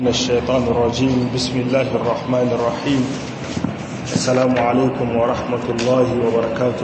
من الشيطان الرجيم بسم الله الرحمن الرحيم السلام عليكم ورحمة الله وبركاته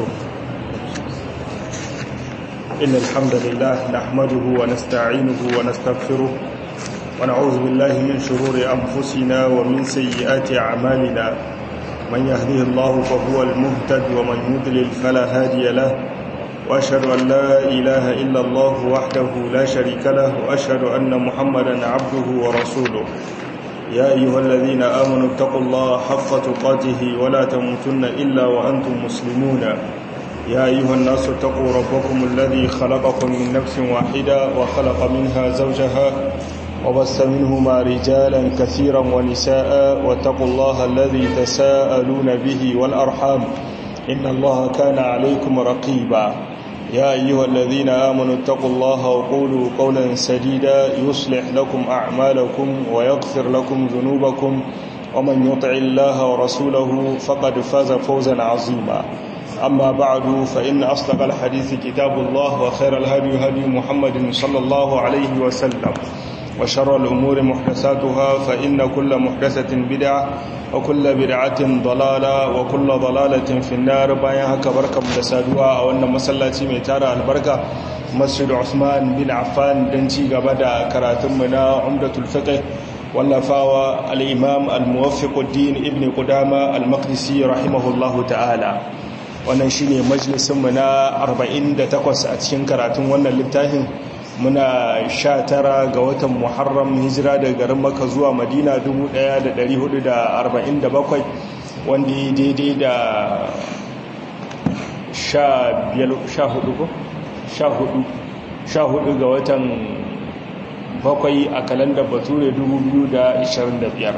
إن الحمد لله نحمده ونستعينه ونستغفره ونعوذ بالله من شرور أنفسنا ومن سيئات أعمالنا من يهده الله فهو المهتد ومن يضلل فلا هادي له وأشهد أن لا إله إلا الله وحده لا شريك له وأشهد أن محمدا عبده ورسوله يا أيها الذين آمنوا اتقوا الله حق تقاته ولا تموتن إلا وأنتم مسلمون يا أيها الناس اتقوا ربكم الذي خلقكم من نفس واحدة وخلق منها زوجها وبث منهما رجالا كثيرا ونساء واتقوا الله الذي تساءلون به والأرحام إن الله كان عليكم رقيبا يا أيها الذين آمنوا اتقوا الله وقولوا قولا سديدا يصلح لكم أعمالكم ويغفر لكم ذنوبكم ومن يطع الله ورسوله فقد فاز فوزا عظيما أما بعد فإن أصدق الحديث كتاب الله وخير الهدي هدي محمد صلى الله عليه وسلم وشر الأمور محدثاتها فإن كل محدثة بدعة وكل بدعة ضلالة وكل ضلالة في النار بايها كبركة مدسادوها وأن مسلاتي ميتارة البركة مسجد عثمان بن عفان دنتي قبدا كراتمنا عمدة الفقه واللفاوى الإمام الموفق الدين ابن قدامة المقدسي رحمه الله تعالى wannan shine majalisinmu na 48 a cikin karatun wannan littafin muna sha tara ga watan muharram hijira daga garin maka zuwa madina 1447 wanda ya daidai da sha hudu ga watan bakwai a kalandar bature 2025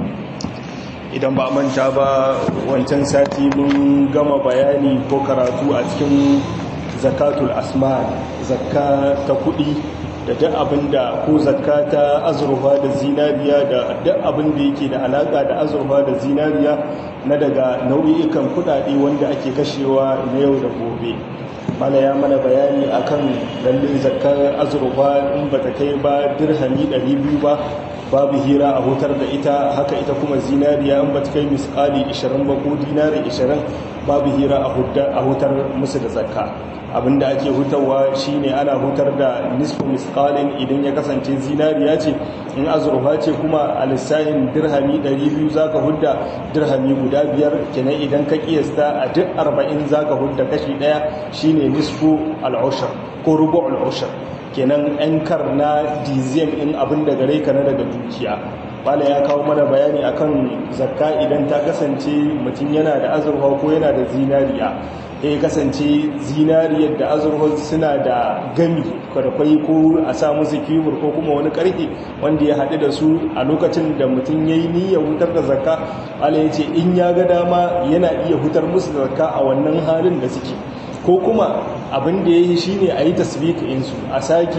idan ba manta ba wancan sati mun gama bayani ko karatu a cikin zakatul asma zakka ta kudi da duk abin da ko zakka ta azurfa da zinariya da duk abin da yake da alaka da azurfa da zinariya na daga nau'ikan kudade wanda ake kashewa na yau da gobe mana ya mana bayani akan lallin zakkar azurfa in bata kai ba dirhami 200 ba babu hira a hutar da ita haka ita kuma zinariya in bata kai misali 20 ba ko dinari 20 babu hira a hutar musu da zakka abinda ake hutarwa shine ana hutar da nisfu misqalin idan ya kasance zinariya ce in azurfa ce kuma a lissahin dirhami 200 zaka hudda dirhami guda biyar kenan idan ka kiyasta a duk 40 zaka hudda kashi daya shine nisfu al-ushr ko rubu' al-ushr kenan yan kar na dizem in abin da gare ka na daga dukiya bala ya kawo mana bayani akan zakka idan ta kasance mutum yana da azurfa ko yana da zinariya ya kasance zinariyar da azurfa suna da gami kwadakwai ko a sa musu kibur ko kuma wani karfe wanda ya haɗu da su a lokacin da mutum ya yi niyyar hutar da zakka ala ya ce in ya ga dama yana iya hutar musu da zakka a wannan halin da suke ko kuma abin da ya yi shi ne a yi tasbika insu a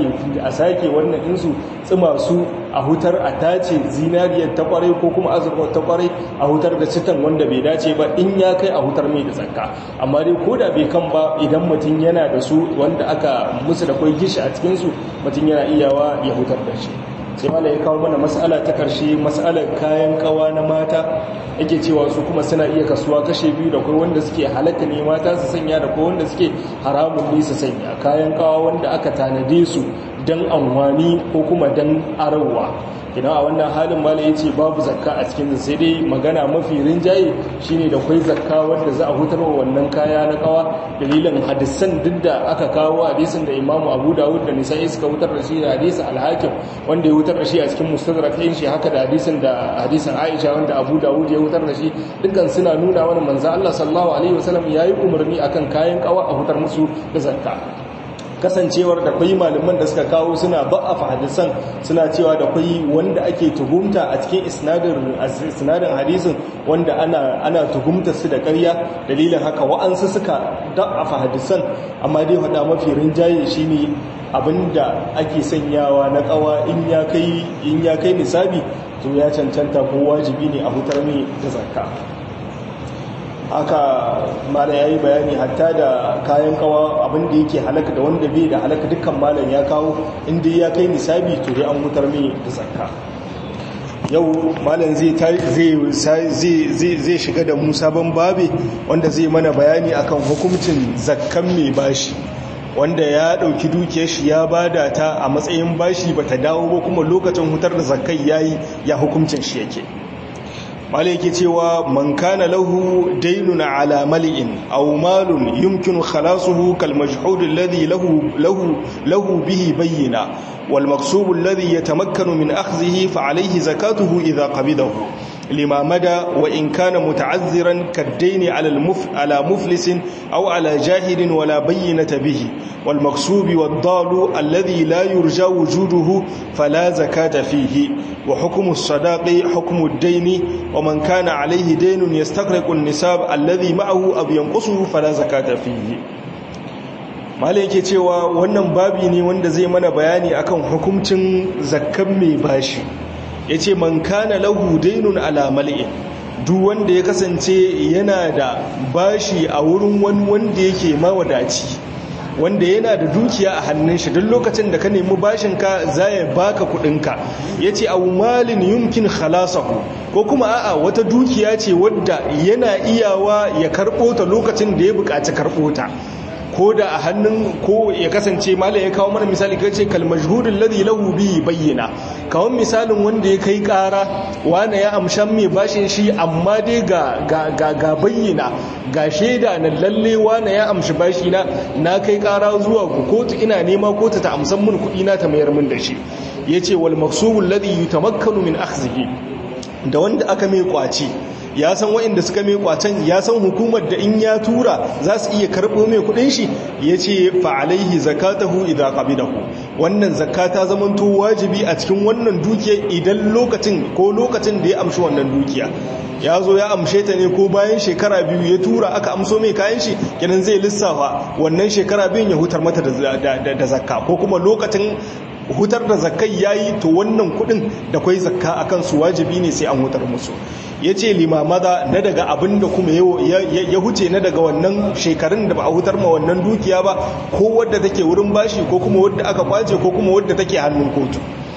sake wannan insu tsima su a hutar a tace zinariyar ta kwarai ko kuma azurfa ta kwarai a hutar da citan wanda bai dace ba in ya kai a hutar mai da tsakka amma dai ko da bai kan ba idan mutum yana da su wanda aka musu da kwai gishi a cikinsu mutum yana iyawa ya hutar da shi sai mala ya kawo mana mas'ala ta karshe mas'alar kayan kawa na mata yake cewa su kuma suna iya kasuwa kashe biyu da kai wanda suke halatta ne mata su sanya da kai wanda suke haramun ne su sanya kayan kawa wanda aka tanade su don amfani ko kuma don arawa idan a wannan halin mala ya ce babu zakka a cikin sai dai magana mafi rinjaye shine da kwai zakka wanda za a hutar wa wannan kaya na kawa dalilin hadisan duk da aka kawo hadisin da imamu abu dawud da nisa'i suka hutar da shi da hadisin alhakim wanda ya hutar da shi a cikin mustadrak ɗin shi haka da hadisin da hadisin aisha wanda abu dawud ya hutar da shi dukkan suna nuna wani manzo Allah sallallahu alaihi wasallam yayi umarni akan kayan kawa a hutar musu da zakka kasancewar da kwai malaman da suka kawo suna ba'afa hadisan suna cewa da kwai wanda ake tuhumta a cikin isnadin hadisin wanda ana ana tuhumta su da ƙarya dalilin haka wa'ansu suka da'afa hadisan amma dai hada mafi rinjaye shine abinda ake sanyawa na kawa in ya kai in ya kai nisabi to ya cancanta ko wajibi ne a hutar mai da zakka haka malam ya yi bayani hatta da kayan kawa abinda yake halaka da wanda bai da halaka dukkan malam ya kawo inda ya kai nisabi to dai an mutar mai da zakka yau malam zai zai shiga da mu sabon babe wanda zai mana bayani akan hukuncin zakkan mai bashi wanda ya dauki dukiyar shi ya bada ta a matsayin bashi bata dawo ba kuma lokacin hutar da zakkai yayi ya hukuncin shi yake malai yake cewa man kana lahu daynun ala mali'in aw malun yumkinu khalasuhu kal majhud alladhi lahu lahu lahu bihi bayyina wal maqsub alladhi yatamakkanu min akhdhihi fa alayhi zakatuhu idha qabidahu lima mada wa in kana muta'azziran kad-dayn ala al-muf ala muflisin aw ala jahilin wala bayyinata bihi wal maqsub wad-dalu alladhi la yurja wujuduhu fala zakata fihi wa hukmu as-sadaqi hukmu ad-dayn ومن كان عليه دين يستغرق النساب الذي معه أو ينقصه فلا زكاة فيه malai yake cewa wannan babi ne wanda zai mana bayani akan hukuncin zakkan mai bashi yace man kana lahu daynun ala mal'in duk wanda ya kasance yana da bashi a wurin wani wanda yake mawadaci wanda yana da dukiya a hannun shi duk lokacin da ka nemi bashinka za ya baka kudinka ya ce abu malin yumkin khalasahu ko kuma a'a wata dukiya ce wadda yana iyawa ya karɓo ta lokacin da ya buƙaci karɓo ta ko da a hannun ko ya kasance mala ya kawo mana misali ka ce kalmashhudin ladhi lahu bi bayyana kawon misalin wanda ya kai kara wani ya amshan mai bashin shi amma dai ga ga ga bayyana ga shaida na lalle wani ya amshi bashi na na kai kara zuwa kotu ina nema kotu ta amsan mun kuɗi na ta mayar min da shi yace wal maqsubul ladhi yutamakkanu min akhdhihi da wanda aka mai kwaci ya san waɗanda suka mai kwacen ya san hukumar da in ya tura za su iya karɓo mai kuɗin shi ya ce fa'alaihi zakatahu idan ƙabidahu wannan zakata zamanto wajibi a cikin wannan dukiya idan lokacin ko lokacin da ya amshi wannan dukiya ya zo ya amshe ta ne ko bayan shekara biyu ya tura aka amso mai kayan shi kenan zai lissafa wannan shekara biyun ya hutar mata da zakka ko kuma lokacin hutar da zakkai yayi to wannan kudin da kwai zakka akan su wajibi ne sai an hutar musu yace limamada na daga abin da kuma ya huce na daga wannan shekarun da ba a hutar ma wannan dukiya ba ko wadda take wurin bashi ko kuma wadda aka kwace ko kuma wadda take hannun kotu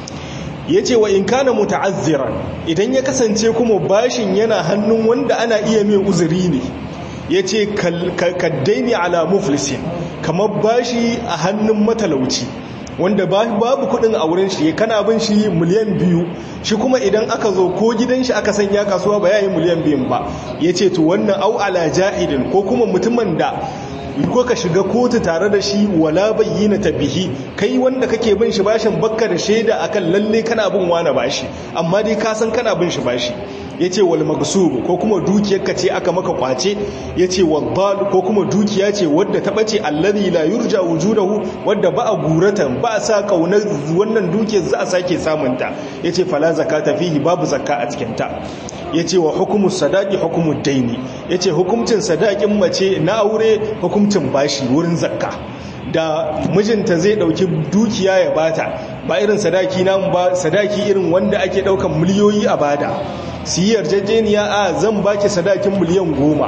yace wa in kana muta'azziran idan ya kasance kuma bashin yana hannun wanda ana iya mai uzuri ne yace kaddaini ala muflisin kamar bashi a hannun matalauci wanda babu kudin a wurin shi kana bin shi miliyan biyu shi kuma idan aka zo ko gidan shi aka sanya kasuwa ba yayin miliyan biyun ba ya ce to wannan au ala jahidin ko kuma mutumin da ko ka shiga kotu tare da shi wala bayyana bihi kai wanda kake bin shi bashin bakka da shaida akan lalle kana bin wani bashi amma dai ka san kana bin shi bashi yace wal magsub ko kuma dukiyar ka ce aka maka kwace yace wal ko kuma dukiya ce wadda ta bace alladhi la yurja wujudahu wadda ba a guratan ba a sa kaunar wannan dukiyar za a sake samun ta yace fala zakata fihi babu zakka a cikin ta yace wa hukumu sadaqi hukumu daini yace hukuncin sadaqin mace na aure hukuncin bashi wurin zakka da mijinta zai dauki dukiya ya bata ba irin sadaki namu ba sadaki irin wanda ake daukan miliyoyi a bada su yi yarjejeniya a zan baki sadakin miliyan goma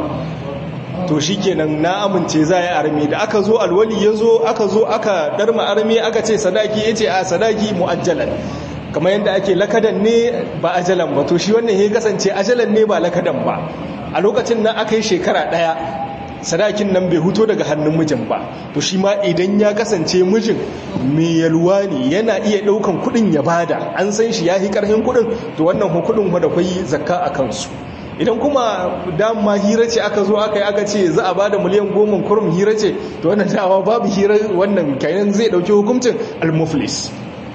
to shi kenan na amince za a arme da aka zo alwali ya zo aka zo aka darma arme aka ce sadaki ya ce a sadaki mu'ajjalan kamar yadda ake lakadan ne ba ajalan ba to shi wannan ya kasance ajalan ne ba lakadan ba a lokacin nan aka yi shekara ɗaya sadakin nan bai huto daga hannun mijin ba to shi ma idan ya kasance mijin mai yalwa ne yana iya ɗaukan kuɗin ya bada an san shi ya yi ƙarfin kuɗin to wannan kuɗin da kwai zakka a kansu idan kuma dama hira ce aka zo aka yi aka ce za a bada miliyan goma kurum hira ce to wannan dama babu hira wannan kayan zai ɗauki hukuncin al-muflis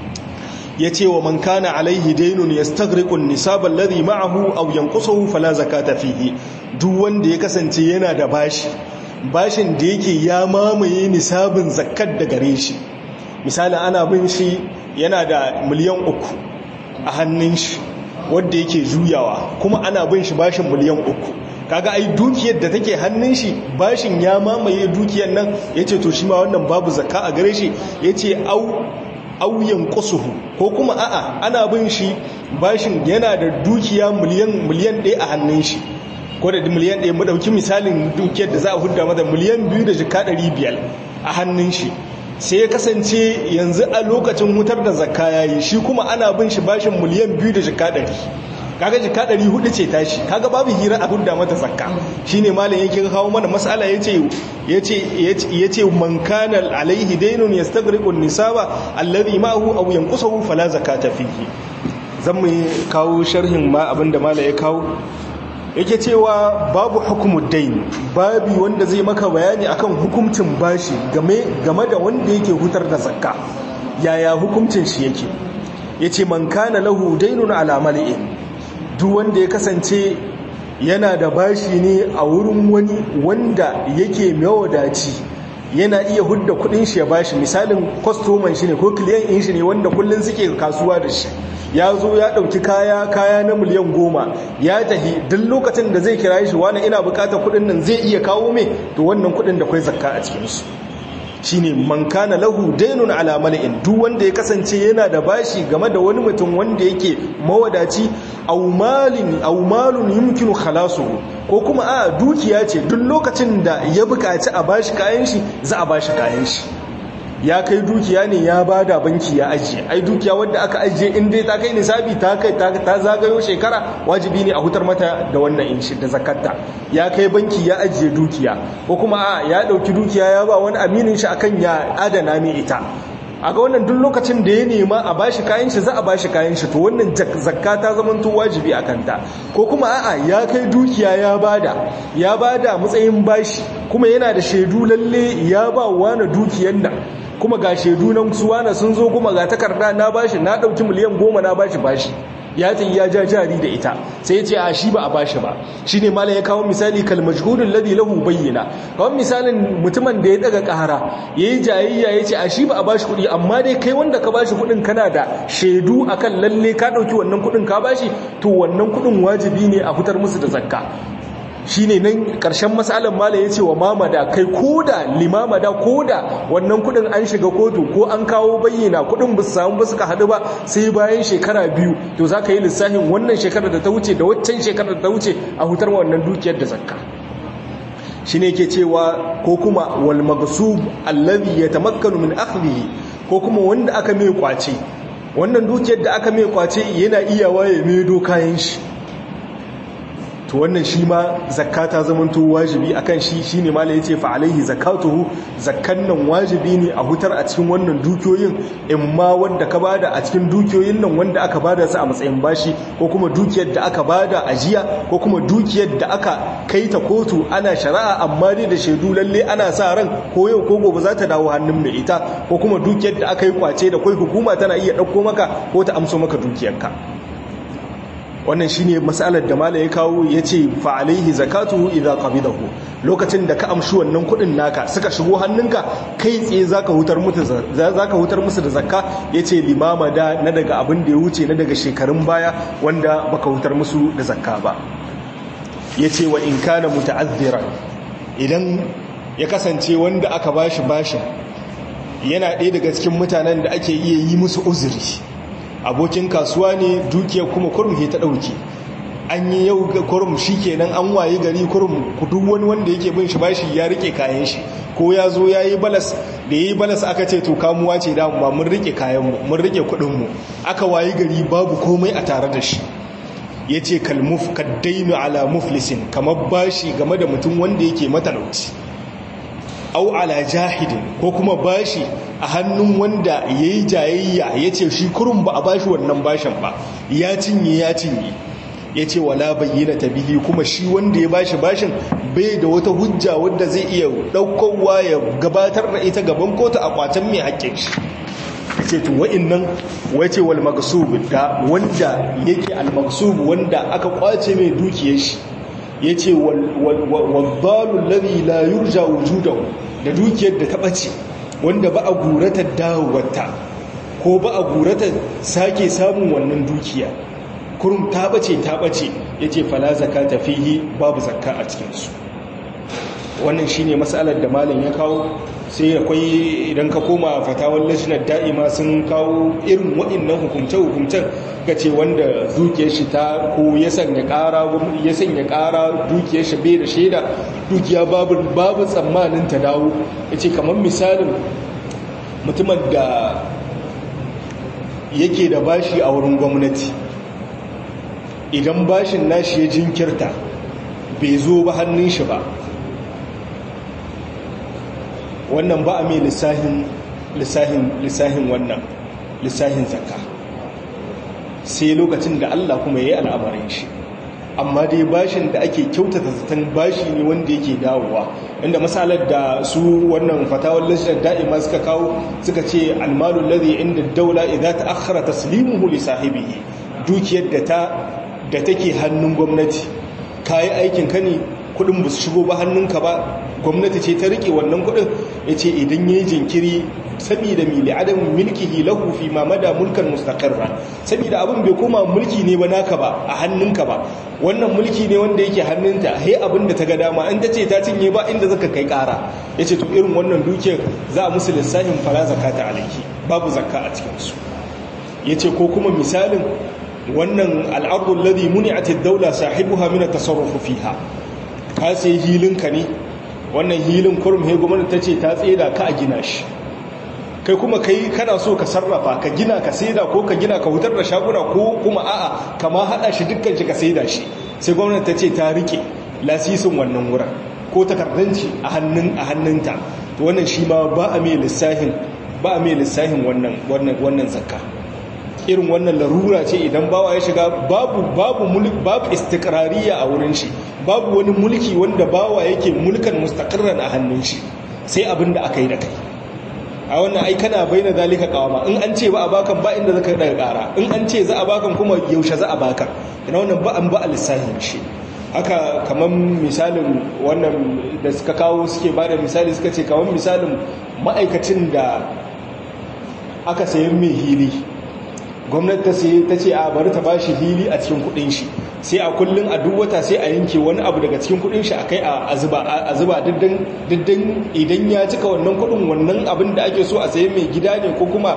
ya ce wa man kana alaihi dainun yastagriqu an-nisab alladhi ma'ahu aw yanqusuhu fala zakata fihi duk wanda ya kasance yana da bashi bashin da yake ya mamaye nisabin zakat da gare shi misali ana bin shi yana da miliyan uku a hannun shi wanda yake juyawa kuma ana bin shi bashin miliyan uku kaga ai dukiyar da take hannun shi bashin ya mamaye dukiyar nan yace to shi ma wannan babu zakka a gare shi yace au auyan kusuhu ko kuma a'a ana bin shi bashin yana da dukiya miliyan miliyan ɗaya a hannun shi ko da miliyan ɗaya mu ɗauki misalin dukiyar da za a hudda mata miliyan biyu da jika ɗari biyar a hannun shi sai ya kasance yanzu a lokacin hutar da zakka yayi shi kuma ana bin shi bashin miliyan biyu da jika ɗari kaga jika ɗari hudu ce tashi kaga babu hira a hudda mata zakka shine malam yake kawo mana mas'ala yace yace yace man kana alaihi daynun yastaghriqu an-nisaba alladhi ma'ahu aw yanqusuhu fala zakata fihi zan mu kawo sharhin ma abinda malam ya kawo yake cewa babu hukumud dayn babi wanda zai maka bayani akan hukuncin bashi game game da wanda yake hutar da zakka yaya hukuncin shi yake yace man kana lahu daynun ala mali'in duk wanda ya kasance yana da bashi ne a wurin wani wanda yake mawadaci yana iya hudda kudin shi ya bashi misalin kwastoman shi ne ko kiliyan in shi ne wanda kullum suke kasuwa da shi ya zo ya dauki kaya kaya na miliyan goma ya tahi duk lokacin da zai kira shi wani ina bukatar kudin nan zai iya kawo mai to wannan kudin da kwai zakka a cikinsu shine man kana lahu daynun ala mala'in duk wanda ya kasance yana da bashi game da wani mutum wanda yake mawadaci aw malin aw malun yumkinu khalasuhu ko kuma a dukiya ce duk lokacin da ya buƙaci a bashi kayan shi za a bashi kayan shi ya kai dukiya ne ya bada banki ya ajiye ai dukiya wanda aka ajiye in dai ta kai nisabi ta kai ta zagayo shekara wajibi ne a hutar mata da wannan inshi da zakatta ya kai banki ya ajiye dukiya ko kuma a ya dauki dukiya ya ba wani aminin shi akan ya adana mai ita a ga wannan duk lokacin da ya nema a bashi kayan shi za a bashi kayan shi to wannan zakka ta zama to wajibi a kanta ko kuma a'a ya kai dukiya ya bada ya bada matsayin bashi kuma yana da shaidu lalle ya ba wani dukiyar nan kuma ga shaidu nan su wani sun zo kuma ga takarda na bashi na dauki miliyan goma na bashi bashi ya ta ya ja jari da ita sai ya ce a shi ba a bashi ba shi ne malam ya kawo misali kalmajhudun ladi lahu bayyana kawo misalin mutumin da ya daga kahara ya yi jayayya ya ce a shi ba a bashi kuɗi amma dai kai wanda ka bashi kuɗin kana da shaidu akan lalle ka ɗauki wannan kuɗin ka bashi to wannan kuɗin wajibi ne a fitar musu da zakka shine nan ƙarshen matsalar mala ya ce wa mamada kai koda limamada koda wannan kudin an shiga kotu ko an kawo bayyana kudin ba su samu ba suka haɗu ba sai bayan shekara biyu to za ka yi lissafin wannan shekarar da ta wuce da waccan shekarar da ta wuce a hutar wannan dukiyar da zakka shi ne ke cewa ko kuma wal magsub allazi yatamakkanu min akhdhihi ko kuma wanda aka mai kwace wannan dukiyar da aka mai kwace yana iya waye mai kayan shi to wannan shi ma zakka ta zamanto wajibi akan shi shine malai yace fa alaihi zakatuhu zakkan nan wajibi ne a hutar a cikin wannan dukiyoyin in ma wanda ka bada a cikin dukiyoyin nan wanda aka bada su a matsayin bashi ko kuma dukiyar da aka bada ajiya ko kuma dukiyar da aka kai ta kotu ana shari'a amma dai da shaidu lalle ana sa ran ko yau ko gobe za ta dawo hannun mai ita ko kuma dukiyar da aka yi kwace da kai hukuma tana iya ɗauko maka ko ta amso maka dukiyarka wannan shine matsalar da malai ya kawo yace fa alaihi zakatuhu idza qabidahu lokacin da ka amshi wannan kudin naka suka shigo hannunka kai tsaye zaka hutar musu zaka hutar musu da zakka yace limama da na daga abin da ya wuce na daga shekarun baya wanda baka hutar musu da zakka ba yace wa in kana muta'azziran idan ya kasance wanda aka bashi bashin yana ɗaya daga cikin mutanen da ake iya yi musu uzuri abokin kasuwa ne dukiyar kuma kurum ta ɗauke an yi yau kurum shi kenan an waye gari kurum duk wani wanda yake bin shi bashi ya rike kayan shi ko ya zo ya yi balas da ya yi balas aka ce to kamuwa ce da ba mun rike kayanmu mun rike kuɗinmu aka waye gari babu komai a tare da shi ya ce kalmuf kaddainu ala muflisin kamar bashi game da mutum wanda yake matalauci au ala jahidin ko kuma bashi a hannun wanda ya yi jayayya ya ce shi kurun ba a bashi wannan bashin ba ya cinye ya cinye ya ce wala bayyana ta bihi kuma shi wanda ya bashi bashin bai da wata hujja wadda zai iya ɗaukowa ya gabatar da ita gaban kotu a kwatan mai haƙƙin shi ya ce to wa'innan wace wal magsub da wanda yake al magsub wanda aka kwace mai dukiyar shi ya ce wadbalun lari la yurja wujudan da dukiyar da ta ɓace wanda ba a guratar dawowarta ko ba a guratar sake samun wannan dukiya kurum ta ɓace ta ɓace ya ce fala zaka ta fihi babu zakka a cikinsu wannan shi ne matsalar da malin ya kawo sai akwai idan ka koma fatawar lajinar da'ima sun kawo irin waɗannan hukumce-hukumcen ga ce wanda dukiyar shi ta ko ya sanya ƙara ya sanya ƙara dukiyar shi bai da shaida dukiya babu babu tsammanin ta dawo ya ce kamar misalin mutumin da yake da bashi a wurin gwamnati idan bashin nashi ya jinkirta bai zo ba hannun shi ba wannan ba a mai lissahin lissahin wannan lissahin zakka sai lokacin da Allah kuma ya yi al'amarin shi amma dai bashin da ake kyautata zaton bashi ne wanda yake dawowa inda misalar da su wannan fatawar lashidar da'ima suka kawo suka ce almalul ladhi inda daula idza ta'akhkhara taslimuhu li sahibihi dukiyar da ta da take hannun gwamnati kai aikin ka ne kudin ba su shigo ba hannunka ba gwamnati ce ta rike wannan kudin yace idan yayi jinkiri saboda mili adam milkihi lahu fi ma mada mulkan mustaqirra saboda abin bai koma mulki ne ba naka ba a hannunka ba wannan mulki ne wanda yake hannunta he abin da ta ga dama in tace ta cinye ba inda zaka kai kara yace to irin wannan dukiyar za a musu lissafin fara zakata alaki babu zakka a cikin su yace ko kuma misalin wannan al'ardu alladhi muni'at ad-dawla sahibuha min at-tasarruf fiha ka sai hilinka ne wannan hilin kurum he gwamnati tace ta tseda ka a gina shi kai kuma kai kana so ka sarrafa ka gina ka saida ko ka gina ka hutar da shaguna ko kuma a'a kama hada shi dukkan shi ka saida shi sai gwamnati ta ce ta rike lasisin wannan wurin ko takardanci a hannun a hannunta to wannan shi ma ba a mai lissahin ba a mai lissahin wannan wannan wannan zakka irin wannan larura ce idan bawa ya shiga babu babu mulk babu istiqrariya a wurin shi babu wani mulki wanda bawa yake mulkan mustaqirran a hannun shi sai abin da aka yi da kai a wannan ai kana bayyana zalika kawama in an ce ba a bakan ba inda zaka daga kara in an ce za a bakan kuma yaushe za a bakan ina wannan ba an ba a lissahin shi haka kaman misalin wannan da suka kawo suke bada misali suka ce kaman misalin ma'aikacin da aka sayan mai hili gwamnati ta sai ta ce a bari ta bashi hili a cikin kudin shi sai a kullun a duk wata sai a yanke wani abu daga cikin kudin shi akai a zuba a zuba diddan diddan idan ya cika wannan kudin wannan abin da ake so a sayi mai gida ne ko kuma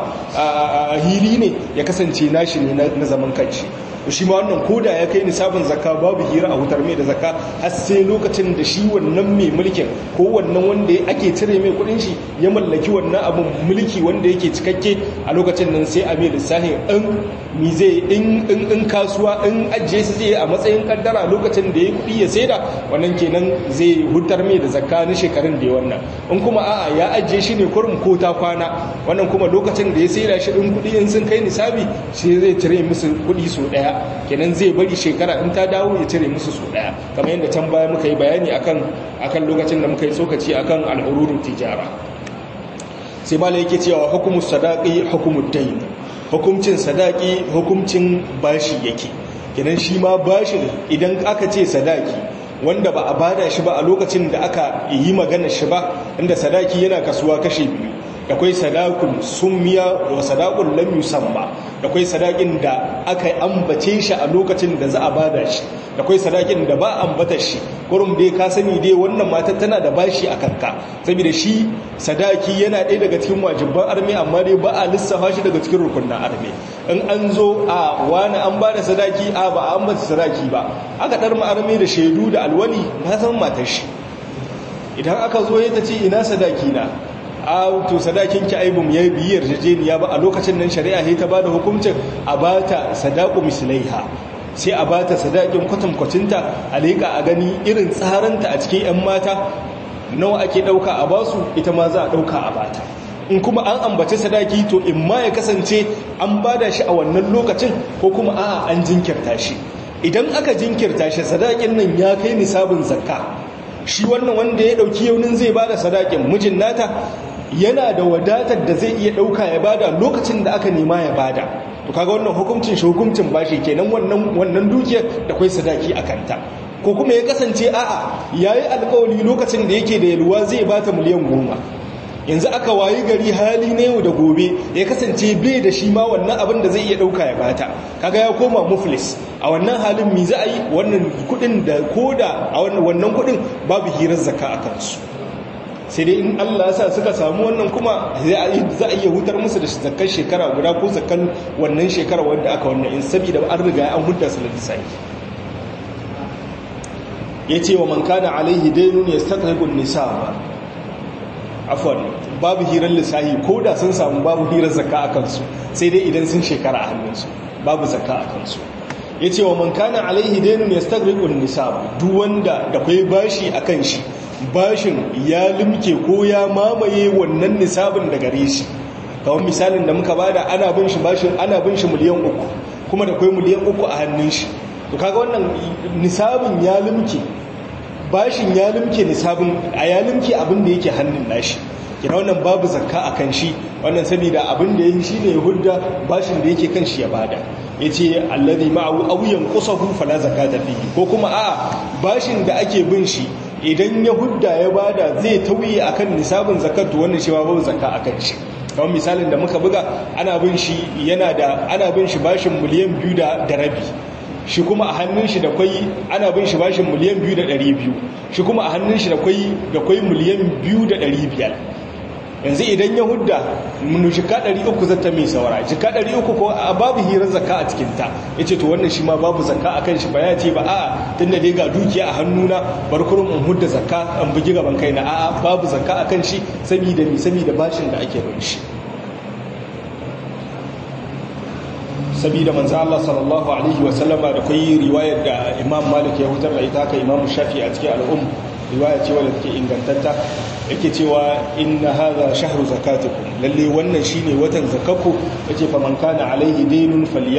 hili ne ya kasance nashi ne na zaman kanshi shi ma wannan koda ya kai nisabin zakka babu hira a wutar mai da zakka har sai lokacin da shi wannan mai mulkin ko wannan wanda ake cire mai kudin shi ya mallaki wannan abin mulki wanda yake cikakke a lokacin nan sai a mai lissahin in mi zai in in kasuwa in ajiye su zai a matsayin kaddara lokacin da ya kudi ya saida wannan kenan zai hutar mai da zakka na shekarun da ya wannan in kuma a'a ya ajiye shi ne kurum ko ta kwana wannan kuma lokacin da ya saida shi din kudi in sun kai nisabi shi zai cire musu kudi so daya kenan zai bari shekara in ta dawo ya cire musu su daya kamar yadda can baya muka yi bayani akan akan lokacin da muka yi tsokaci akan al'ururun tijara sai mala yake cewa hukumu sadaqi hukumu dayn hukumcin sadaqi hukumcin bashi yake kenan shi ma bashin idan aka ce sadaki wanda ba a bada shi ba a lokacin da aka yi magana shi ba inda sadaki yana kasuwa kashe biyu akwai sadakun summiya da sadakun lam yusamma akwai sadakin da aka ambace shi a lokacin da za a bada shi akwai sadakin da ba ambata shi kurum dai ka sani dai wannan matar tana da bashi a kanka saboda shi sadaki yana ɗaya daga cikin wajibban arme amma dai ba a lissafa shi daga cikin rukunin arme in an zo a wani an bada sadaki a ba a ambata sadaki ba aka ɗar arme da shaidu da alwali na san matar shi idan aka zo ya ta ce ina sadaki na a to sadakin ki aibum ya biyi yarjejeniya ba a lokacin nan shari'a sai ta bada hukuncin a bata sadaqu mislaiha sai a bata sadakin kwatankwacinta a leƙa a gani irin tsaranta a cikin 'yan mata nawa ake ɗauka a basu ita ma za a ɗauka a bata in kuma an ambaci sadaki to in ma ya kasance an bada shi a wannan lokacin ko kuma a'a an jinkirta shi idan aka jinkirta shi sadakin nan ya kai nisabin zakka shi wannan wanda ya ɗauki yaunin zai bada sadakin mijin nata yana da wadatar da zai iya ɗauka ya bada lokacin da aka nema ya bada to kaga wannan hukuncin shi hukuncin bashi kenan wannan wannan dukiyar da kai sadaki a kanta ko kuma ya kasance a'a yayi alƙawari lokacin da yake da yalwa zai bata miliyan goma yanzu aka wayi gari hali na yau da gobe ya kasance bai da shi ma wannan abin da zai iya ɗauka ya bata kaga ya koma muflis a wannan halin mi za a yi wannan kuɗin da koda a wannan kuɗin babu hirar zakka a kansu sai dai in Allah sa suka samu wannan kuma za a iya hutar musu da zakar shekara guda ko zakar wannan shekara wanda aka wannan in saboda an riga an hudda su da lissafi ya ce wa man kana alaihi dainun ya staƙaƙun nisaba afon babu hirar lissahi ko da sun samu babu hirar zakka a kansu sai dai idan sun shekara a hannunsu babu zakka a kansu ya ce wa man kana alaihi dainun ya stagriƙun nisab duk wanda da kwai bashi a kan shi bashin ya limke ko ya mamaye wannan nisabin da gare shi kawai misalin da muka bada ana bin shi bashin ana bin shi miliyan uku kuma da kwai miliyan uku a hannun shi to kaga wannan nisabin ya limke bashin ya limke nisabin a ya limke abin da yake hannun nashi kina wannan babu zakka a kan shi wannan saboda abin da ya yi shi ne hudda bashin da yake kan shi ya bada ya ce alladhi ma'ahu auyan kusahu fala zakata fihi ko kuma a bashin da ake bin shi idan ya hudda ya bada zai tauye akan nisabin zakat to wannan shi babu zakka akan shi kamar misalin da muka buga ana bin shi yana da ana bin shi bashin miliyan biyu da rabi shi kuma a hannun shi da kwai ana bin shi bashin miliyan biyu da ɗari biyu shi kuma a hannun shi da kwai da kwai miliyan biyu da ɗari biyar yanzu idan ya hudda munu jika 300 zata mai saura jika 300 ko babu hirar zakka a cikinta ya ce to wannan shi ma babu zakka a kan shi ba ya ce ba a'a tun da dai ga dukiya a hannuna barkurin in hudda zakka an bugi gaban kai na a'a babu zakka a kan shi saboda mi saboda bashin da ake bin shi saboda manzo Allah sallallahu alaihi wa sallama da kai riwayar da Imam Malik ya hutar da ita haka Imam Shafi a cikin al'um riwaya ce wadda take ingantatta yake cewa inna hadha shahru zakatikum lalle wannan shine watan zakakku yace fa man kana alaihi daynun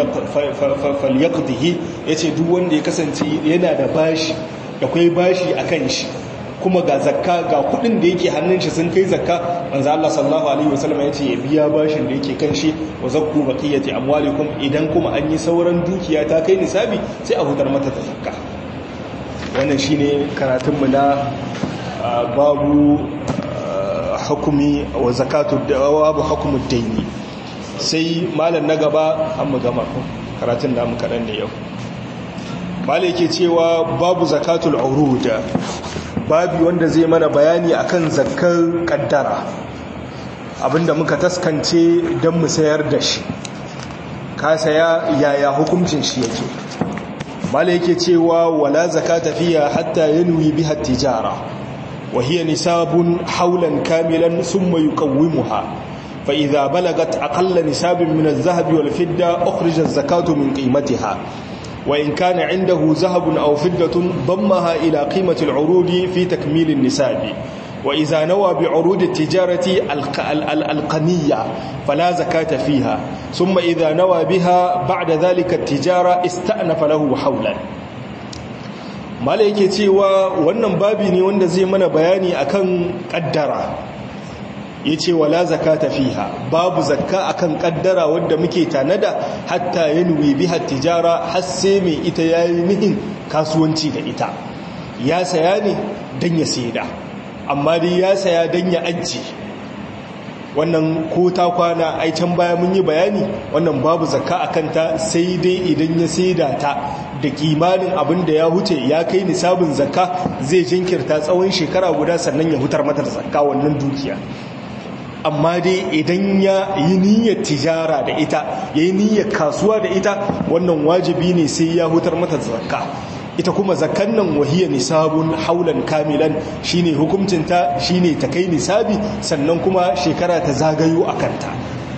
falyaqdihi yace duk wanda ya kasance yana da bashi da kai bashi akan shi kuma ga zakka ga kudin da yake hannun shi sun kai zakka manzo Allah sallallahu alaihi wasallam yace ya biya bashin da yake kan shi wa zakku baqiyati amwalikum idan kuma an yi sauran dukiya ta kai nisabi sai a hutar mata da zakka wannan shine karatunmu na babu hukumi wa zakatu babu hukumu daini sai malam na gaba an mu gama karatun da mu kaɗan ne yau malam yake cewa babu zakatul urud babu wanda zai mana bayani akan zakkar kaddara abinda muka taskance don mu sayar da shi ka saya yaya hukuncin shi yake mala yake cewa wala zakata fiya hatta yanwi biha tijara wa hiya nisabun hawlan kamilan thumma yuqawwimuha fa idha balagat aqalla nisabin min adh-dhahabi wal fidda ukhrija az-zakatu min qimatiha wa in kana 'indahu dhahabun aw fiddatun dammaha ila qimati al-'urudi fi takmil an-nisabi وإذا نوى بعروض التجارة القنية فلا زكاة فيها ثم إذا نوى بها بعد ذلك التجارة استأنف له حولا mala yake cewa wannan babi ne wanda zai mana bayani akan kaddara yace wala zakata fiha babu zakka akan kaddara wanda muke tanada hatta yanwi biha tijara har sai mai ita yayi nihin kasuwanci da ita ya saya ne dan ya saida amma dai ya saya don ya ajiye wannan ko ta kwana ai can baya mun yi bayani wannan babu zakka a kanta sai dai idan ya saida ta da kimanin abin da ya huce ya kai nisabin zakka zai jinkirta tsawon shekara guda sannan ya hutar mata da zakka wannan dukiya amma dai idan ya yi niyyar tijara da ita ya yi niyyar kasuwa da ita wannan wajibi ne sai ya hutar mata da zakka ita kuma zakan nan wahiyar nisabun haulan kamilan shine hukuncinta shine ta kai nisabi sannan kuma shekara ta zagayo a kanta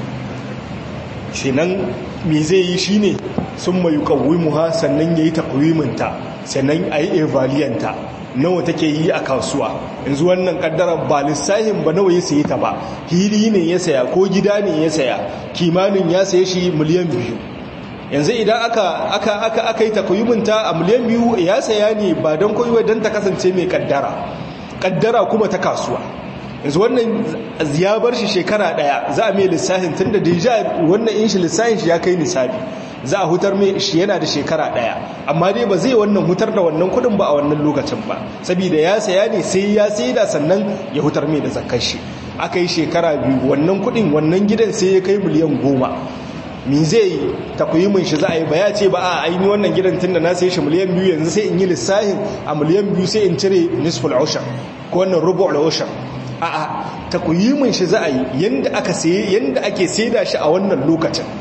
shinan me zai yi shine sun mai muha sannan ya yi takwiminta sannan a yi evaliyanta nawa take yi a kasuwa yanzu wannan kaddara ba lissahin ba nawa ya sayi ta ba hili ne ya saya ko gida ne ya saya kimanin ya saye shi miliyan biyu yanzu idan aka aka aka aka yi takwiyuminta a miliyan biyu ya saya ne ba don koyi don ta kasance mai kaddara kaddara kuma ta kasuwa yanzu wannan ya bar shi shekara daya za a mai lissahin tun da deja wannan in shi lissahin shi ya kai nisabi za a hutar mai shi yana da shekara daya amma dai ba zai wannan hutar da wannan kudin ba a wannan lokacin ba saboda ya saya ne sai ya saida sannan ya hutar mai da zakar shi aka yi shekara biyu wannan kudin wannan gidan sai ya kai miliyan goma min zai yi takwimin shi za a yi ba ya ce ba a aini wannan gidan tun da na sai shi miliyan biyu yanzu sai in yi lissahin a miliyan biyu sai in cire nisful ushar ko wannan rubu' ushar a a takwimin shi za a yi yanda aka sai yanda ake saida shi a wannan lokacin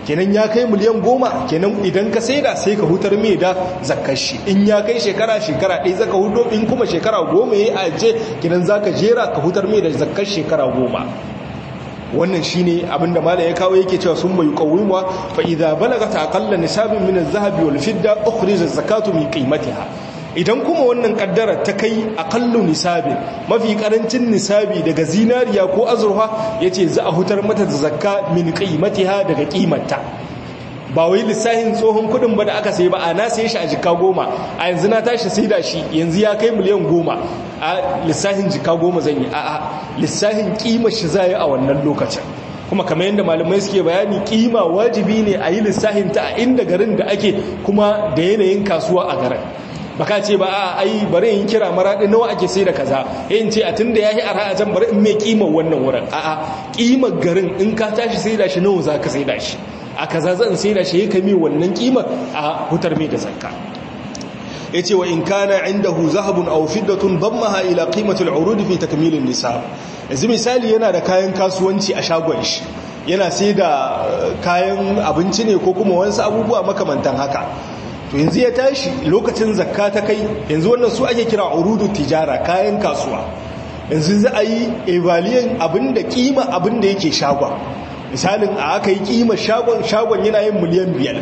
kenan ya kai miliyan goma kenan idan ka saida sai ka hutar mai da zakar shi in ya kai shekara shekara ɗaya zaka hudo in kuma shekara goma ya aje kenan zaka jera ka hutar mai da zakar shekara goma wannan shine abinda malam ya kawo yake cewa sun bai qawimwa fa idza balagat aqalla nisabin min az-zahabi wal fidda ukhrija az-zakatu min qimatiha idan kuma wannan kaddara ta kai aqallu nisabin mafi karancin nisabi daga zinariya ko azurfa yace za a hutar mata da zakka min qimatiha daga kimarta ba wai lissahin tsohon kudin ba da aka sai ba a na sai shi a jika goma a yanzu na tashi sai da shi yanzu ya kai miliyan goma a lissahin jika goma zan yi a lissahin kima shi za a wannan lokacin kuma kamar yadda malamai suke bayani kima wajibi ne a yi lissahin ta a inda garin da ake kuma da yanayin kasuwa a garin baka ce ba a ai bari in kira maraɗi nawa ake sai da kaza yin ce a tun da ya yi arha a can bari in mai kimar wannan wurin a'a kimar garin in ka tashi sai da shi nawa za ka sai da shi a kaza zan sai da shi ya kame wannan kimar a hutar mai da zakka ya ce wa in kana indahu zahabun aw fiddatun dammaha ila qimatil urud fi takmil nisab yanzu misali yana da kayan kasuwanci a shagon shi yana sai da kayan abinci ne ko kuma wasu abubuwa makamantan haka to yanzu ya tashi lokacin zakka ta kai yanzu wannan su ake kira urudu tijara kayan kasuwa yanzu za a yi evaliyan abinda kima abinda yake shagon misalin a aka yi kima shagon shagon yana yin miliyan biyar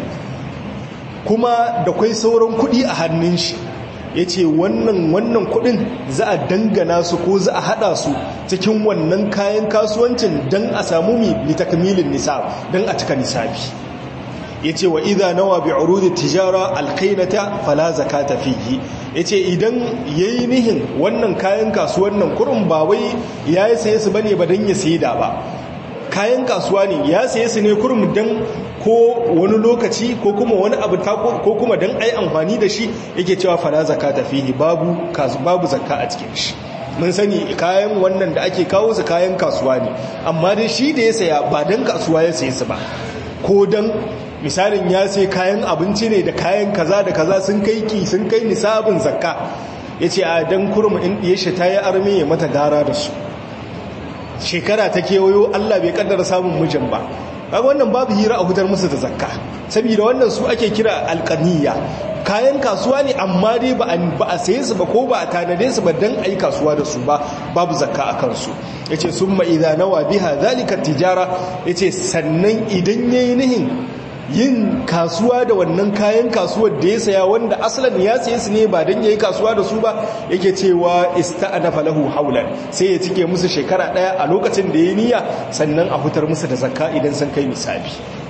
kuma da kwai sauran kudi a hannun shi ya ce wannan wannan kudin za a dangana su ko za a hada su cikin wannan kayan kasuwancin don a samu mi litakmilin nisab don a cika nisabi ya ce wa idha nawa bi urudi tijara alkainata fala zakata fihi ya ce idan ya yi nihin wannan kayan kasuwan nan kurin ba wai ya yi saye su bane ba don ya sayi da ba kayan kasuwa ne ya saye su ne kurum don ko wani lokaci ko kuma wani abu ko kuma don ai amfani da shi yake cewa fala zakata fihi babu babu zakka a cikin shi mun sani kayan wannan da ake kawo su kayan kasuwa ne amma dai shi da ya saya ba don kasuwa ya saye su ba ko don misalin ya sai kayan abinci ne da kayan kaza da kaza sun kai ki sun kai nisabin zakka ya ce a don kurum in ɗiye shi ta yi armi ya mata gara da su shekara ta kewayo Allah bai kaddara samun mijin ba kaga wannan babu hira a hutar musu da zakka saboda wannan su ake kira alqaniya kayan kasuwa ne amma dai ba a saye su ba ko ba a tanade su ba dan ayi kasuwa da su ba babu zakka a kansu yace summa idza nawa biha zalika tijara yace sannan idan yayi nihin yin kasuwa da wannan kayan kasuwar da ya saya wanda asalin ya saye su ne ba don ya yi kasuwa da su ba yake cewa ista'anafa lahu haulan sai ya cike musu shekara daya a lokacin da ya niyya sannan a hutar musu da zakka idan sun kai misali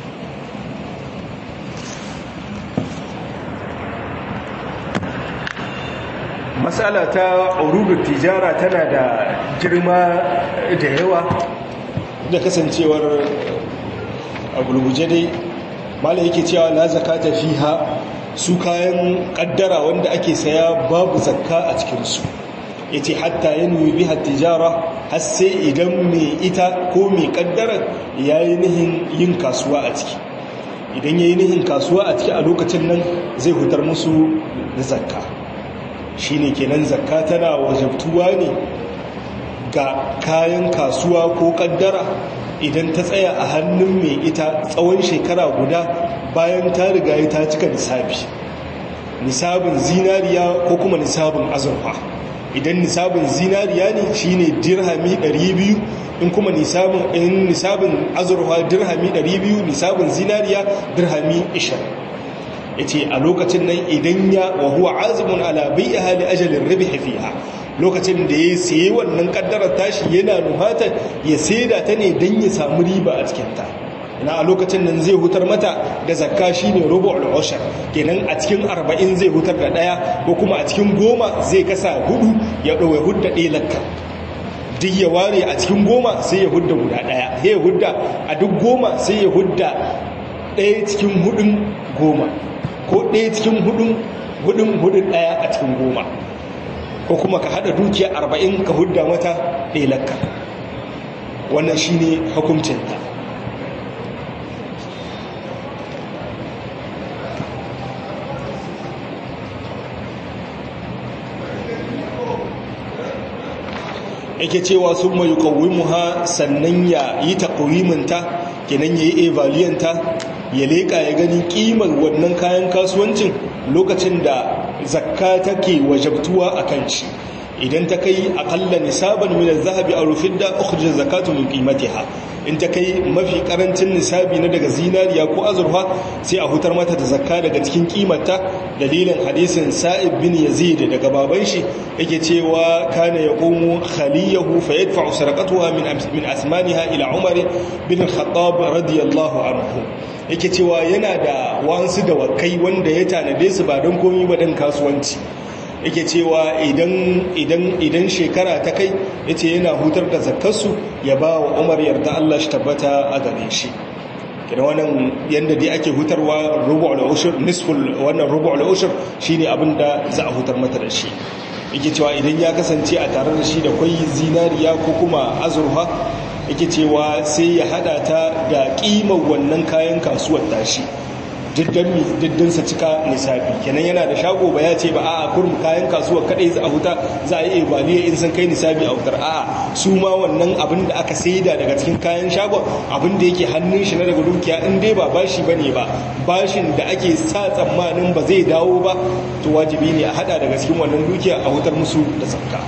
matsala ta urudu tijara tana da girma da yawa da kasancewar a gulguje dai malai yake cewa la zakata fiha su kayan kaddara wanda ake saya babu zakka a cikinsu yace hatta yanwi biha tijara har sai idan mai ita ko mai kaddara yayi nihin yin kasuwa a ciki idan yayi nihin kasuwa a ciki a lokacin nan zai hutar musu da zakka shine kenan zakka tana wajabtuwa ne ga kayan kasuwa ko kaddara idan ta tsaya a hannun mai ita tsawon shekara guda bayan ta riga ta cika nisabi nisabin zinariya ko kuma nisabin azurfa idan nisabin zinariya ne shine dirhami 200 in kuma nisabin in nisabin azurfa dirhami 200 nisabin zinariya dirhami 20 yace a lokacin nan idan ya wa huwa azimun ala bai'iha li ajalin ribhi fiha lokacin da ya sayi wannan kaddarar tashi yana nuhatar ya saida ta ne don ya samu riba a cikinta na a lokacin nan zai hutar mata da zakka shi ne rubu al'ushar kenan a cikin arba'in zai hutar da ɗaya ko kuma a cikin goma zai kasa hudu ya ɗauwa hudda ɗaya lakka duk ya ware a cikin goma sai ya hudda guda ɗaya ya hudda a duk goma sai ya hudda ɗaya cikin hudun goma ko ɗaya cikin hudun hudun hudun ɗaya a cikin goma ko kuma ka hada dukiya arba'in ka hudda mata ɗelakka wannan shi ne hukuncinta yake cewa sun mai muha sannan ya yi taƙawiminta kenan ya yi evaliyanta ya leƙa ya gani ƙimar wannan kayan kasuwancin lokacin da zakka take wajabtuwa a kan shi idan ta kai akalla nisaban min az-zahabi aw fidda ukhrija zakatu min qimatiha in ta kai mafi karancin nisabi na daga zinariya ko azurfa sai a hutar mata da zakka daga cikin kimarta dalilin hadisin sa'ib bin yazid daga baban shi yake cewa kana yaqumu khaliyahu fa yadfa'u sarqatuha min min asmaniha ila umar bin al-khattab radiyallahu anhu yake cewa yana da wansu da wakai wanda ya tanade su ba don komi ba dan kasuwanci yake cewa idan shekara ta kai ya ce yana hutar da zakarsu ya ba wa umar yarda Allah shi tabbata a gare shi kina wannan yadda dai ake hutarwa rubu'ul ushur nisful wannan rubu'ul ushur shine abin da za a hutar mata da shi yake cewa idan ya kasance a tare da shi da kwai zinariya ko kuma azurfa yake cewa sai ya hada ta da kimar wannan kayan kasuwar tashi diddinsa cika nisabi kenan yana da shago ba ya ce ba a kurum kayan kasuwa kadai za a huta za a yi ibaliya in san kai nisabi a hutar a'a su ma wannan abin da aka saida daga cikin kayan shagon abin da yake hannun shi na daga dukiya in dai ba bashi bane ba bashin da ake sa tsammanin ba zai dawo ba to wajibi ne a hada daga cikin wannan dukiya a hutar musu da zakka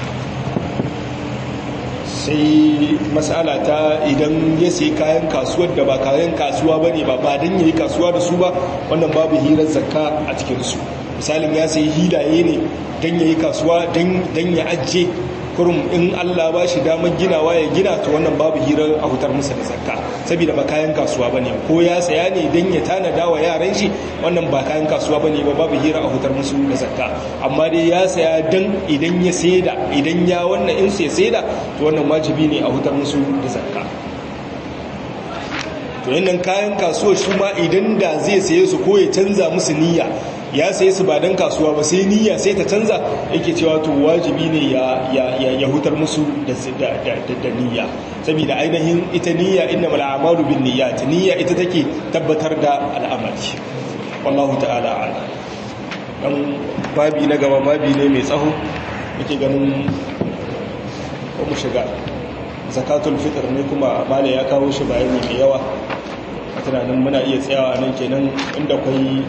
sai matsala ta idan ya sayi kayan kasuwar da ba kayan kasuwa ba ne ba ba don yi kasuwa da su ba wannan babu hirar zakka a cikinsu misalin ya sayi hilaye ne don ya yi kasuwa don ya ajiye kurum in allah ba shi damar ginawa ya gina to wannan babu hirar a hutar musa da zakka saboda ba kayan kasuwa ba ne ko ya saya ne don ya tanada wa yaran shi wannan ba kayan kasuwa ba ne ba babu hirar a hutar musu da zakka amma dai ya saya don idan ya saida idan ya wannan in sai saida to wannan wajibi ne a hutar musu da zakka to yannan kayan kasuwa shi ma idan da zai saye su ko ya canza musu niyya ya saye su ba don kasuwa ba sai niyya sai ta canza yake cewa to wajibi ne ya hutar musu da niyya saboda ainihin ita niyya inna mal'amalu bin niyyat niyya ita take tabbatar da al'amari wallahu ta'ala ala dan babi na gaba babi ne mai tsaho yake ganin ko mu shiga zakatul fitr ne kuma mala ya kawo shi bayani mai yawa a tunanin muna iya tsayawa nan kenan inda kwai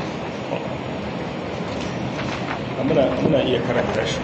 muna iya karanta shi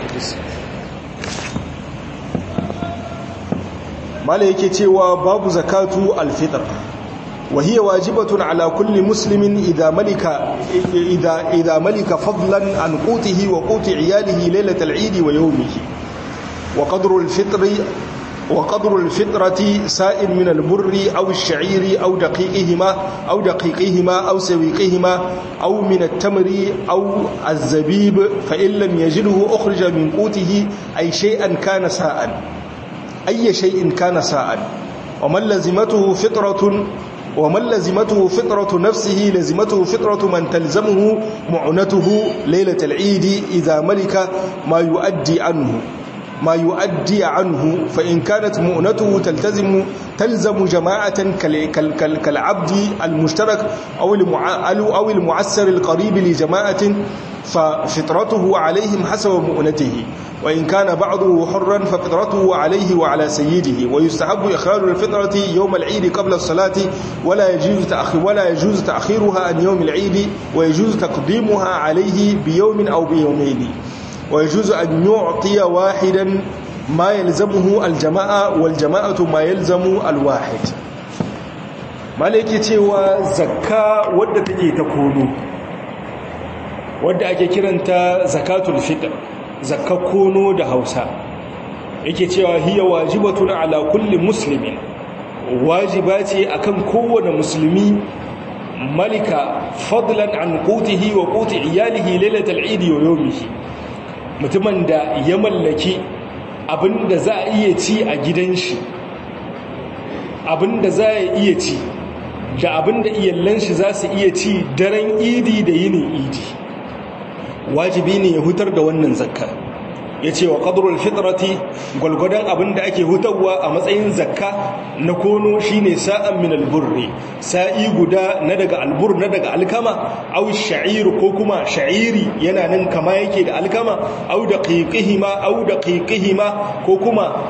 mala yake cewa babu zakatu alfitr وهي واجبة على كل مسلم إذا ملك إذا إذا ملك فضلا عن قوته وقوت عياله ليلة العيد ويومه وقدر الفطر وقدر الفطرة سائل من البر أو الشعير أو دقيقهما أو دقيقهما أو سويقهما أو من التمر أو الزبيب فإن لم يجده أخرج من قوته أي شيئا كان ساء أي شيء كان ساء ومن لزمته فطرة ومن لزمته فطرة نفسه لزمته فطرة من تلزمه معنته ليلة العيد إذا ملك ما يؤدي عنه ما يؤدي عنه فإن كانت مؤنته تلتزم تلزم جماعة كالعبد المشترك أو أو المعسر القريب لجماعة ففطرته عليهم حسب مؤنته وإن كان بعضه حرا ففطرته عليه وعلى سيده ويستحب إخراج الفطرة يوم العيد قبل الصلاة ولا يجوز تأخير ولا يجوز تأخيرها عن يوم العيد ويجوز تقديمها عليه بيوم أو بيومين ويجوز أن يعطي واحدا ما يلزمه الجماعة والجماعة ما يلزم الواحد malaki cewa zakka wadda take ta kono wadda ake kiranta zakatul fitr zakka kono da Hausa yake cewa hiya wajibatun ala kulli muslimin wajiba ce akan kowane musulmi malika fadlan an qutihi wa quti iyalihi lailatul eid wa yawmihi mutumin da ya mallaki abinda za a iya ci a gidan shi abinda za a iya ci da abinda iyallan shi za su iya ci daren idi da yinin idi wajibi ne ya hutar da wannan zakka ya ce wa ƙadurul fitrati gwalgwadon abinda ake hutarwa a matsayin zakka na kono shine sa'an min alburri sa'i guda na daga albur na daga alkama au sha'ir ko kuma sha'iri yana nan kama yake da alkama au da qiqihima au da qiqihima ko kuma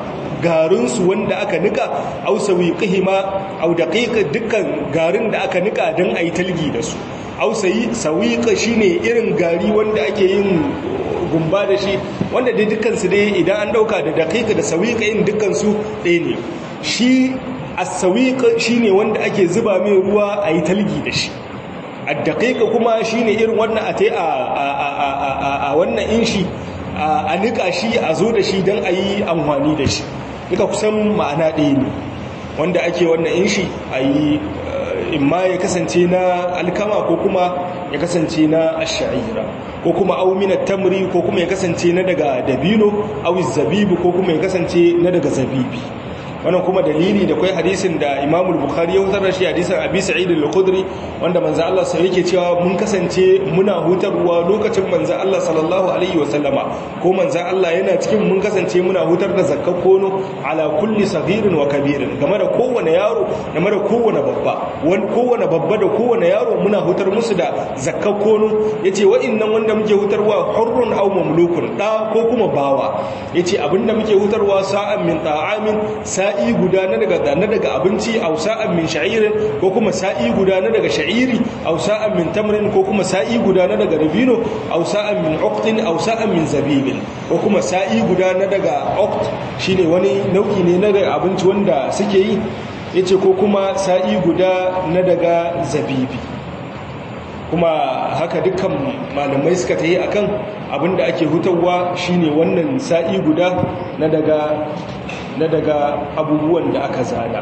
garinsu wanda aka nika au sawiqihima au daqiqa dukkan garin da aka nika dan ayi talgi da su au sawiqa shine irin gari wanda ake yin gumba da shi wanda dai dukkan su dai idan an dauka da daqiqa da sawiqa in dukkan su ɗaya ne shi as-sawiq shine wanda ake zuba mai ruwa ayi talgi da shi ad-daqiqa kuma shine irin wannan ate a a wannan inshi a nika shi a zo da shi don a yi amfani da shi duka kusan ma'ana ɗaya ne wanda ake wannan inshi a yi imma ya kasance na alkama ko kuma ya kasance na asha'ira ko kuma aumina tamri ko kuma ya kasance na daga dabino awiz zabibu ko kuma ya kasance na daga zabibi wannan kuma dalili da kai hadisin da Imam Bukhari ya hutar da shi hadisin Abi Sa'id al-Khudri wanda manzo Allah sai yake cewa mun kasance muna hutarwa lokacin manzo Allah sallallahu alaihi wa sallama ko manzo Allah yana cikin mun kasance muna hutar da zakkar kono ala kulli saghirin wa kabirin game da kowane yaro game da kowane babba wani kowane babba da kowane yaro muna hutar musu da zakkar kono yace wa'annan wanda muke hutarwa hurrun aw mamlukun da ko kuma bawa yace abinda muke hutarwa sa'an min ta'amin sa sa'i guda na daga na daga abinci aw sa'an min sha'irin ko kuma sa'i guda na daga sha'iri aw sa'an min tamrin ko kuma sa'i guda na daga dabino aw sa'an min uqtin aw sa'an min zabibin ko kuma sa'i guda na daga uqt shine wani nau'i ne na daga abinci wanda suke yi yace ko kuma sa'i guda na daga zabibi kuma haka dukkan malamai suka tayi akan abinda ake hutawa shine wannan sa'i guda na daga na daga abubuwan da aka zana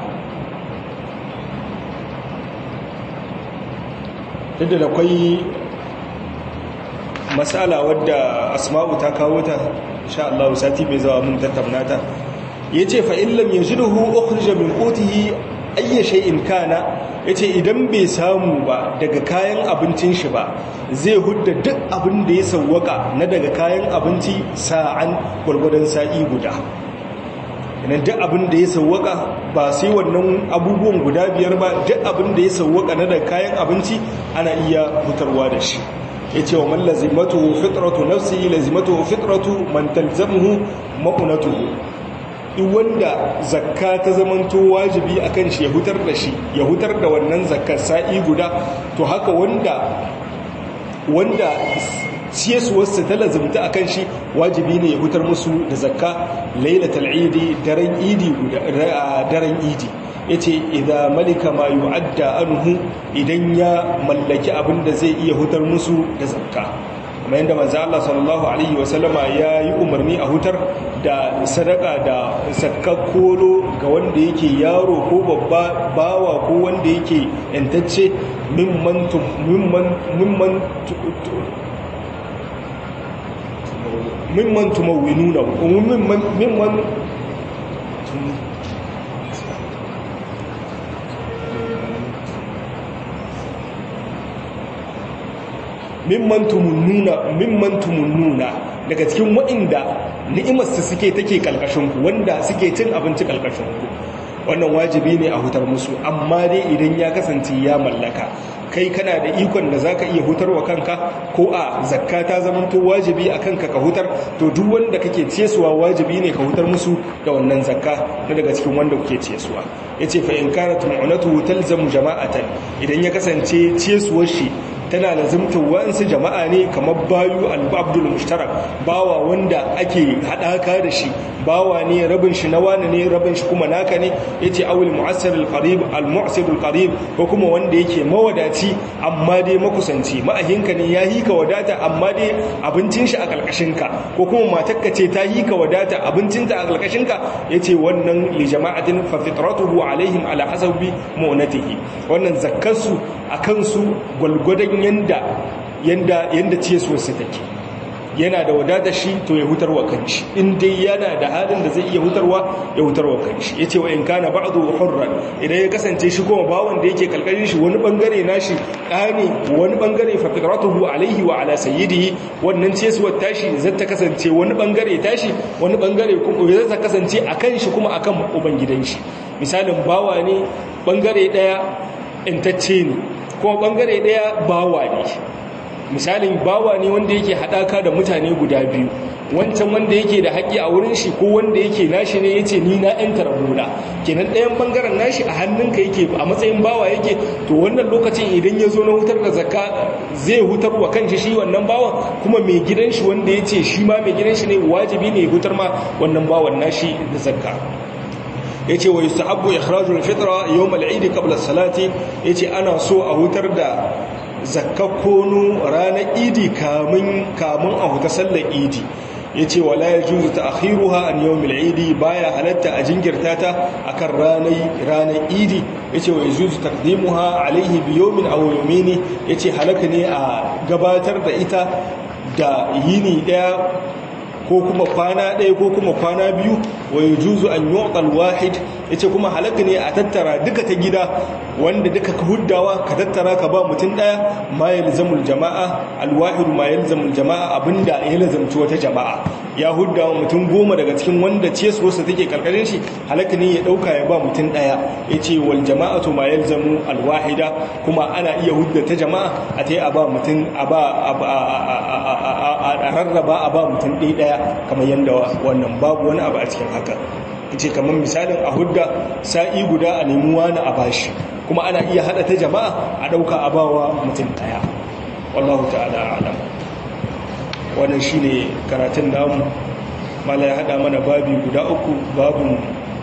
duk da akwai matsala wadda asma'u ta kawo ta sha Allah sati mai zawa mun tattauna ta yace fa illam yajiduhu ukhrija min qutihi ayya shay'in kana yace idan bai samu ba daga kayan abincin shi ba zai hudda duk abin da ya sawwaka na daga kayan abinci sa'an gurgurdan sa'i guda idan duk abin da ya sauwaka ba sai wannan abubuwan guda biyar ba duk abin da ya sauwaka na da kayan abinci ana iya fitarwa da shi ya ce wa man lazimatu fitratu nafsi lazimatu fitratu man talzamuhu ma'unatuhu duk wanda zakka ta zamanto wajibi akan shi ya hutar da shi ya hutar da wannan zakkar sa'i guda to haka wanda wanda siyasuwarsa ta lazimta a kan shi wajibi ne ya hutar musu da zakka lailatul idi daren idi daren idi yace idza malika ma yu'adda anhu idan ya mallaki abin da zai iya hutar musu da zakka kuma yanda manzo Allah sallallahu alaihi wasallama ya yi umarni a hutar da sadaka da zakka kolo ga wanda yake yaro ko babba bawa ko wanda yake yantacce mimman mimman mimman mimman tumawinuna mimman mimman mimman tumunnuna mimman tumunnuna daga cikin waɗanda ni'imarsu suke take kalkashinku wanda suke cin abinci kalkashinku wannan wajibi ne a hutar musu amma dai idan ya kasance ya mallaka kai kana da ikon da zaka iya hutarwa kanka ko a zakka ta zamanto wajibi a kanka ka hutar to duk wanda kake ciyesuwa wajibi ne ka hutar musu da wannan zakka na daga cikin wanda kuke ciyesuwa yace fa in kanat mu'natu talzamu jama'atan idan ya kasance ciyesuwar shi tana lazimtar wa'ansu jama'a ne kamar bayu al-abdul mushtarak bawa wanda ake hadaka da shi bawa ne rabin shi na wani ne rabin shi kuma naka ne yace awil mu'assir al-qarib al-mu'sir al-qarib ko kuma wanda yake mawadaci amma dai makusanci ma'ahinka ne ya hika wadata amma dai abincin shi a kalkashin ka ko kuma matarka ce ta hika wadata abincinta a kalkashin ka yace wannan li jama'atin fa fitratuhu alaihim ala hasabi mu'natihi wannan zakkarsu akan su gwalgwadon yanda yanda yanda ciyesuwarsa take yana da wadatar shi to ya hutarwa kanshi in dai yana da halin da zai iya hutarwa ya hutarwa kanshi yace wa in kana ba'du hurran idan ya kasance shi kuma bawon da yake kalkalin shi wani bangare nashi dani wani bangare fa fitratuhu alaihi wa ala sayyidihi wannan ciyesuwar tashi zai ta kasance wani bangare tashi wani bangare kuma zai ta kasance akan shi kuma akan ubangidan shi misalin bawa ne bangare daya intacce ne kuma bangare daya bawa ne misalin bawa ne wanda yake haɗaka da mutane guda biyu wancan wanda yake da haƙƙi a wurin shi ko wanda yake nashi ne yace ni na ɗan tarabuna kenan ɗayan bangaren nashi a hannunka yake a matsayin bawa yake to wannan lokacin idan ya zo na hutar da zakka zai hutar wa kanshi shi wannan bawan kuma mai gidan shi wanda yace shi ma mai gidan shi ne wajibi ne ya hutar ma wannan bawan nashi da zakka yace wa yustahabbu ikhrajul fitra yawm al-eid qabla as-salati yace ana so a hutar da zakkakono ranar idi kamun kamun a huta sallar idi yace wala yajuzu ta'khiruha an yawm al-eid baya halatta a jingirta ta akan ranar ranar idi yace wa yajuzu taqdimuha alayhi bi yawmin aw yawmayn yace halaka ne a gabatar da ita da yini daya ko kuma kwana ɗaya ko kuma kwana biyu wa juzu an yu'tal wahid yace kuma halaka ne a tattara duka ta gida wanda duka ka huddawa ka tattara ka ba mutum ɗaya ma yalzamul jama'a alwahid ma yalzamul jama'a abinda ya lazamci wata jama'a ya huddawa mutum goma daga cikin wanda ce su wasu take karkarin shi halaka ne ya dauka ya ba mutum ɗaya yace wal jama'atu ma yalzamu alwahida kuma ana iya hudda ta jama'a a tai a ba mutum a ba a rarraba a ba mutum ɗaya ɗaya kamar yadda wannan babu wani abu a cikin haka ce kamar misalin a hudda sa'i guda a nemi wani a bashi kuma ana iya hada ta jama'a a dauka a bawa mutum daya wallahu ta'ala alam wannan shine karatun namu mala ya hada mana babi guda uku babun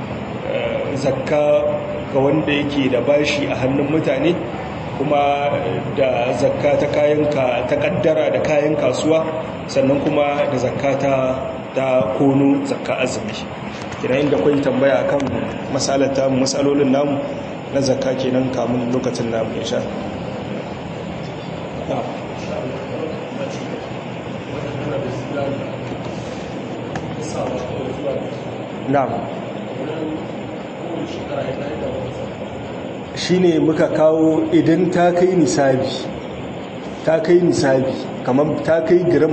zakka ga wanda yake da bashi a hannun mutane kuma da zakka ta kayan ta kaddara da kayan kasuwa sannan kuma da zakka ta ta kono zakka azumi kina inda kwai tambaya kan masalata masalolin namu na zakka kenan kamun lokacin namu insha na'am shine muka kawo idan ta kai nisabi ta kai nisabi kamar ta kai gram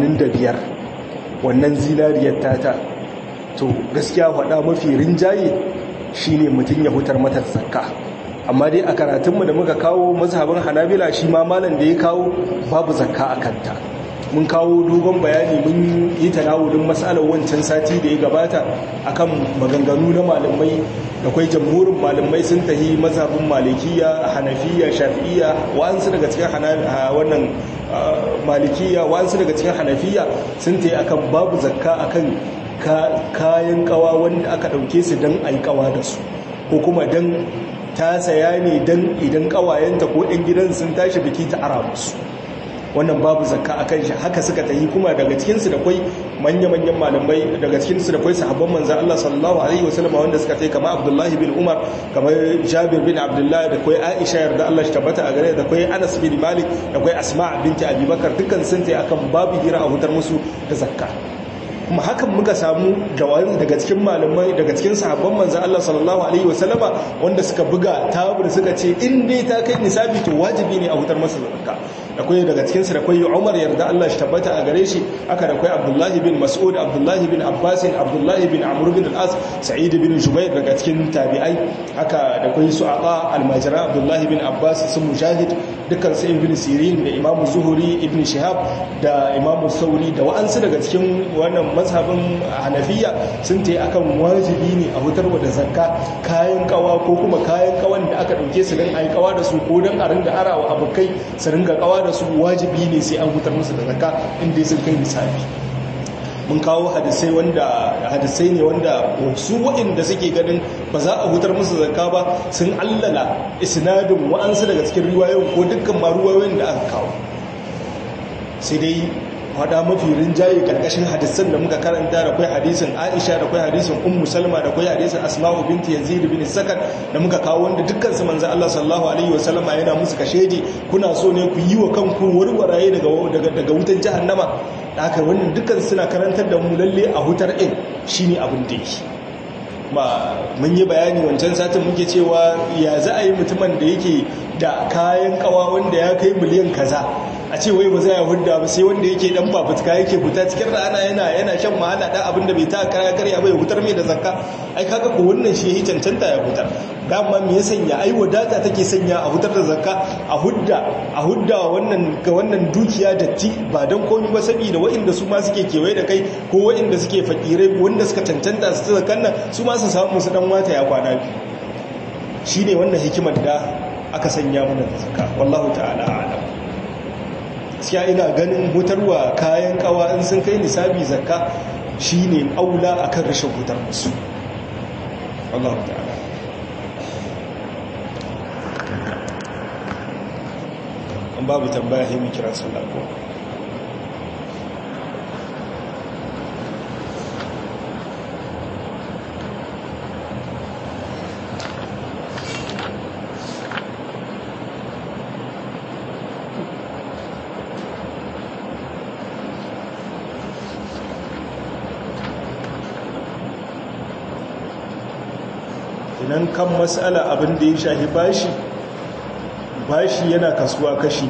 85 wannan zinariyar tata to gaskiya faɗa mafi rinjaye shine mutum ya hutar mata zakka amma dai a karatunmu da muka kawo mazhabin hanabila shi ma malam da ya kawo babu zakka a kanta mun kawo dogon bayani mun yi tanawulin matsalar wancan sati da ya gabata akan maganganu na malamai da kwai jamhurin malamai sun tahi mazhabin malikiya hanafiya shafi'iya wa'ansu daga cikin wannan malikiya wa'ansu daga cikin hanafiya sun tahi akan babu zakka akan kayan kawa wanda aka dauke su don a yi kawa da su ko kuma don ta saya ne don idan kawayenta ko 'yan gidan sun tashi biki ta ara musu wannan babu zakka akan shi haka suka tayi kuma daga cikin su da kwai manya-manyan malamai daga cikin su da kwai sahabban manzon Allah sallallahu alaihi wasallam wanda suka tayi kamar Abdullahi bin Umar kamar Jabir bin Abdullah da kwai Aisha yarda Allah shi tabbata a gare da kwai Anas bin Malik da kwai Asma binti Abi Bakar dukkan sun tayi akan babu hira a hutar musu da zakka kuma hakan muka samu jawabi daga cikin malamai daga cikin sahabban manzon Allah sallallahu alaihi wasallama wanda suka buga tabur suka ce in dai ta kai nisabi to wajibi ne a hutar masa zakka akwai daga cikin su da akwai Umar yarda Allah shi tabbata a gare shi aka da akwai Abdullahi bin Mas'ud Abdullahi bin Abbas Abdullahi bin Amr bin al-As Sa'id bin Jubair daga cikin tabi'ai haka da akwai Su'aqa al-Majra Abdullahi bin Abbas su Mujahid dukkan su Ibn Sirin da Imam Zuhri Ibn Shihab da Imam Sauri da wa'ansu daga cikin wannan mazhabin Hanafiya sun tayi akan wajibi ne a hutarwa da zakka kayan kawa ko kuma kayan kawan da aka dauke su dan ayi kawa da su ko dan a ringa arawa abokai su ringa kawa da su wajibi ne sai an hutar musu da zakka inda sun kai misali mun kawo hadisai wanda hadisai ne wanda su waɗanda suke ganin ba za a hutar musu zakka ba sun allala isnadin wa'ansu daga cikin riwayoyin ko dukkan ma riwayoyin da aka kawo sai dai hada mafi rinjaye karkashin hadisan da muka karanta da kai hadisin Aisha da kai hadisin Ummu Salma da kai hadisin Asma'u binti Yazid bin Sakan da muka kawo wanda dukkan su manzo Allah sallallahu alaihi wasallama yana musu kashedi kuna so ne ku yi wa kanku warwaraye daga daga daga wutan jahannama haka wannan dukkan suna karantar da mu lalle a hutar in shine abin da yake ba mun yi bayani wancan satin muke cewa ya za a yi mutumin da yake da kayan kawa wanda ya kai miliyan kaza a ce wai ba za ya hudda ba sai wanda yake dan fafutuka yake fita cikin rana yana yana shan wahala da abin da bai ta kaya karya bai hutar mai da zakka ai kaga ko wannan shi yake cancanta ya hutar dama me ya sanya ai wadata take sanya a hutar da zakka a hudda a hudda wannan ga wannan dukiya datti ba dan komai ba saboda waɗanda su ma suke kewaye da kai ko waɗanda suke fakirai wanda suka cancanta su zakkan nan su ma su samu su dan wata ya kwana biyu shine wannan hikimar da aka sanya mana da zakka wallahu ta'ala a'lam gaskiya ina ganin hutarwa kayan kawa in sun kai nisabi zakka shine aula akan rashin hutar musu wallahu ta'ala an babu tambaya sai mu kira sallah ko idan kan matsala abin da ya shahi bashi bashi yana kasuwa kashi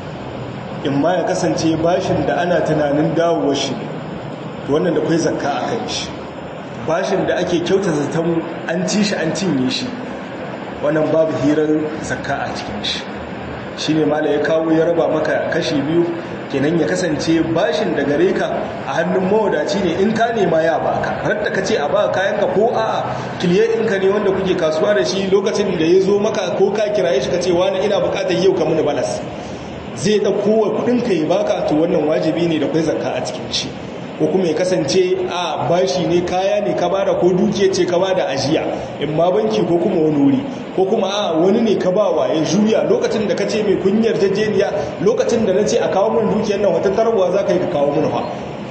in ma ya kasance bashin da ana tunanin dawowar shi wannan da kai zakka a kan shi bashin da ake kyauta zaton an ci shi an cinye shi wannan babu hirar zakka a cikin shi shi ne mala ya kawo ya raba maka kashi biyu kenan ya kasance bashin da gare ka a hannun mawadaci ne in ka nema ya baka radda ka ce a ba kayanka ko a kiliye ɗinka ne wanda kuke kasuwa da shi lokacin da ya zo maka ko ka kiraye shi ka ce wani ina bukatar yau ka mini balas zai ɗauko wa kuɗinka ya baka to wannan wajibi ne da kwai zakka a cikin shi ko kuma ya kasance a bashi ne kaya ne ka bada ko dukiya ce ka bada ajiya in ma banki ko kuma wani wuri ko kuma a wani ne ka bawa ya juya lokacin da ka ce mai kunyar jajjeniya lokacin da na ce a kawo min dukiyar nan wata tarwa za ka yi ka kawo min fa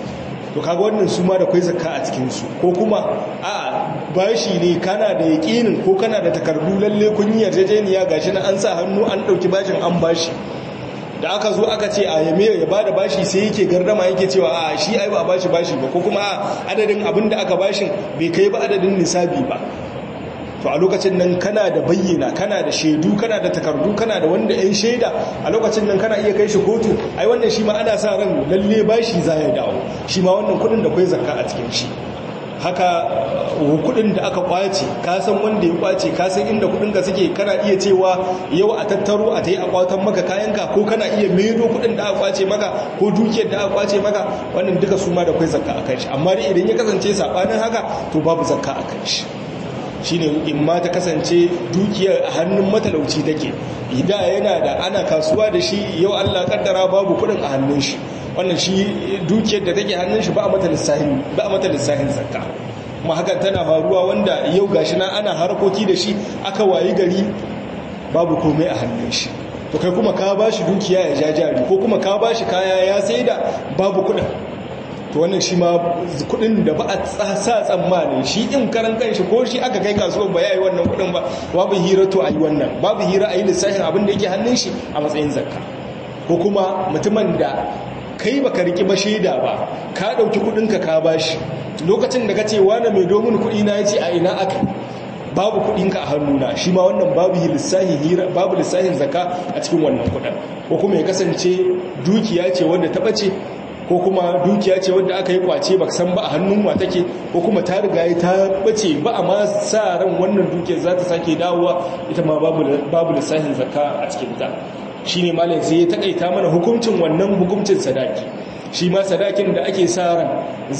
to kaga wannan su ma da kwai zakka a cikin su ko kuma a bashi ne kana da yaƙinin ko kana da takardu lalle kunyar jajjeniya gashi na an sa hannu an ɗauki bashin an bashi da aka zo aka ce a yame ya bada bashi sai yake gardama yake cewa a shi ai ba bashi bashi ba ko kuma a adadin abin da aka bashin bai kai ba adadin nisabi ba to a lokacin nan kana da bayyana kana da shaidu kana da takardu kana da wanda yan shaida a lokacin nan kana iya kai shi kotu ai wannan shi ma ana sa ran lalle bashi za ya dawo shi ma wannan kudin da kai zakka a cikin shi haka kudin da aka kwace ka san wanda ya kwace ka san inda kudin ka suke kana iya cewa yau a tattaro a tayi a kwatan maka kayanka ko kana iya maido kudin da aka kwace maka ko dukiyar da aka kwace maka wannan duka su ma da kai zakka akan shi amma dai idan ya kasance sabanin haka to babu zakka akan shi shine in ma ta kasance dukiyar a hannun matalauci take idan yana da ana kasuwa da shi yau Allah kaddara babu kudin a hannun shi wannan shi dukiyar da take hannun shi ba a mata lissahin ba a mata lissahin zakka kuma hakan tana faruwa wanda yau gashi na ana harkoki da shi aka wayi gari babu komai a hannun shi to kai kuma ka bashi dukiya ya ja jari ko kuma ka bashi kaya ya saida babu kudin to wannan shi ma kudin da ba a sa tsammanin shi in karan kanshi ko shi aka kai kasuwar ba yayi wannan kudin ba babu hira to ayi wannan babu hira ayi lissafin abin da yake hannun shi a matsayin zakka ko kuma mutumin da kai baka riki ba shaida ba ka dauki kudin ka ka bashi lokacin da kace wani mai domin kudi na yace a ina aka babu kudin ka a hannuna shi ma wannan babu lissahin hira babu lissahin zakka a cikin wannan kudin ko kuma ya kasance dukiya ce wanda ta bace ko kuma dukiya ce wadda aka yi kwace ba san ba a hannun wa take ko kuma ta riga ta bace ba a ma sa ran wannan dukiyar za ta sake dawowa ita ma babu lissahin zakka a cikin ta shine malam sai ya takaita mana hukuncin wannan hukuncin sadaki shi ma sadakin da ake sa ran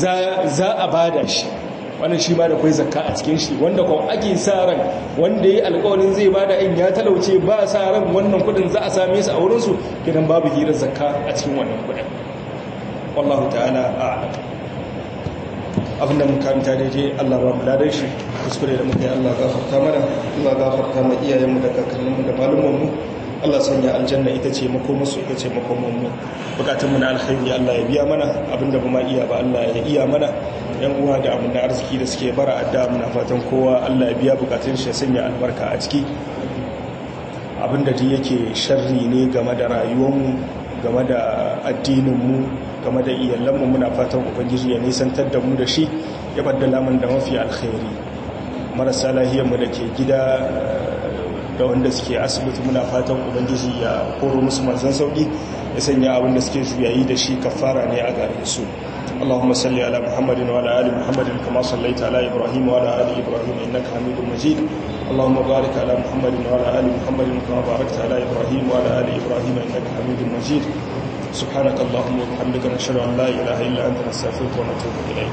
za a bada shi wannan shi ma da kai zakka a cikin shi wanda kuma ake sa ran wanda yayi alƙawarin zai bada in ya talauce ba sa ran wannan kudin za a same su a wurin su kidan babu hirar zakka a cikin wannan kudin wallahu ta'ala a'lam abinda mun karanta daidai Allah ba mu ladan shi kuskure da muka yi Allah gafarta mana Allah gafarta ma iyayenmu da kakanninmu da malumanmu Allah sanya aljanna ita ce makomarsu ita ce makomanmu bukatunmu na alkhairi Allah ya biya mana abinda ba ma iya ba Allah ya iya mana yan uwa da abin da arziki da suke bara adda muna fatan kowa Allah ya biya bukatun shi ya sanya albarka a ciki abinda duk yake sharri ne game da rayuwarmu game da addininmu game da iyalanmu muna fatan ubangiji ya nisantar da mu da shi ya baddala mun da mafi alkhairi marasa lahiyarmu da ke gida da wanda suke asibiti muna fatan ubangiji ya koro musu manzan sauki ya sanya abin da suke juyayi da shi kafara ne a gare su اللهم صل على محمد وعلى ال محمد كما صليت على ابراهيم وعلى ال ابراهيم انك حميد مجيد اللهم بارك على محمد وعلى ال محمد كما باركت على ابراهيم وعلى ال ابراهيم انك حميد مجيد سبحانك اللهم وبحمدك نشهد ان لا اله الا انت نستغفرك ونتوب اليك